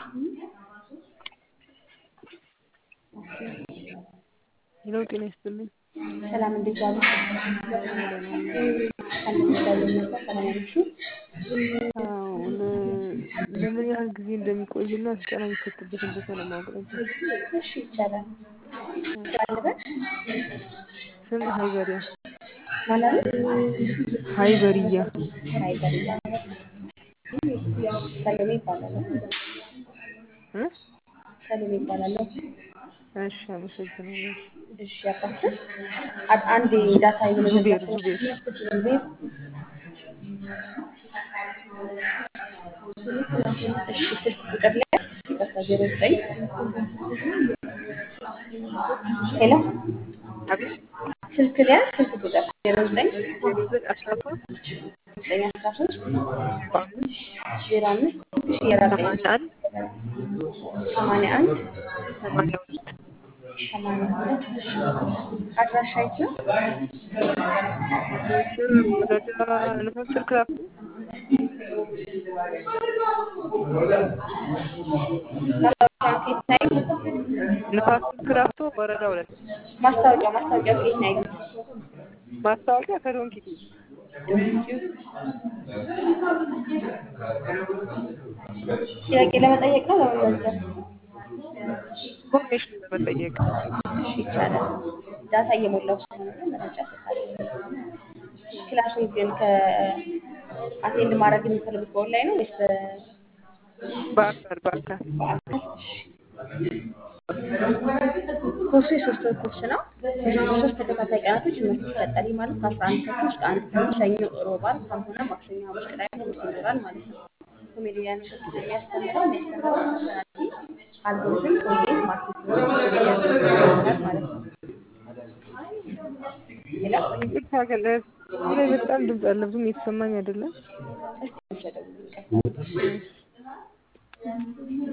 ሄሎ ጤና ይስጥልኝ። ሰላም እንዴት ዋሉ? ደህና ዋሉ? ከእንደሚባለው ነበር ሰላም ያለሽው? አዎ ለ- ለምን ያህል ጊዜ እንደሚቆይና ስልጠና የሚሰጥበትን ቦታ ለማወቅ ነበር። እሺ ይቻላል። ማለበት ስም ሀይበሪያ ማለት ሀይበሪያ አይበልያ ሰሎሜ ይባላለሁ። እ? ሰሎሜ ይባላለሁ። እሺ አመሰግናለሁ። እሺ ያባስር አንድ ዳታ ዙቤር እየመዘገብኩ ዙቤር ዙቤር እሺ ስልክ ቁጥር ላይ ይቅርታ ዜሮ ዘጠኝ ሄሎ አቤት ስልክ ላይ ስልክ ቁጥር ዜሮ ዘጠኝ ዜሮ ዘጠኝ አስራ ሶስት ዘጠኝ አስራ ሶስት አምስት ዜሮ አምስት እሺ የራቀኝ ሰማንያ አንድ ሰማንያ አንድ ሰማንያ ሁለት ሰማንያ ሁለት እሺ አድራሻ የት ነው? ስር ወረዳ ንፋስ ስልክ ላኩ ማስታወቂያ ኬት ናይ ንፋስ ስልክ ላፍቶ ወረዳ ሁለት ማስታወቂያ ማስታወቂያ ኬት ናይ ማስታወቂያ ከዶንኪ ቲቪ ጥያቄ ለመጠየቅ ነው ለመመዝገብ ኢንፎርሜሽን ለመጠየቅ እሺ ይቻላል። ዳታ እየሞላው ስለሆነ መረጃ እሰጣለሁ። ክላሱን ግን ከአቴንድ ማድረግ የሚፈልጉት በኦንላይን ነው ወይስ በአካል በአካል በአካል? እሺ። ኮርሱ የሶስት ወር ኮርስ ነው። ሶስት ተከታታይ ቀናቶች ትምህርት ይሰጣል። ይህ ማለት ከአስራ አንድ ተኩል እስከ አንድ ተኩል ሰኞ፣ ሮብ፣ ዓርብ ካልሆነ ማክሰኞ፣ ሐሙስ፣ ቅዳሜ ትምህርት ይኖራል ማለት ነው። ኮሜዲያን እሸቱ የሚያስተምረው የሚያስተምረው ፐርሰናሊቲ፣ አልጎሪዝም፣ ኮንቴንት ማርኬቲንግ ይሆናል ማለት ነው። ሄሎ ይቅርታ ግን እዚህ ላይ በጣም ድምፅ አለ ብዙም እየተሰማኝ አይደለም እስቲ ውሰደው ይቀጥላል።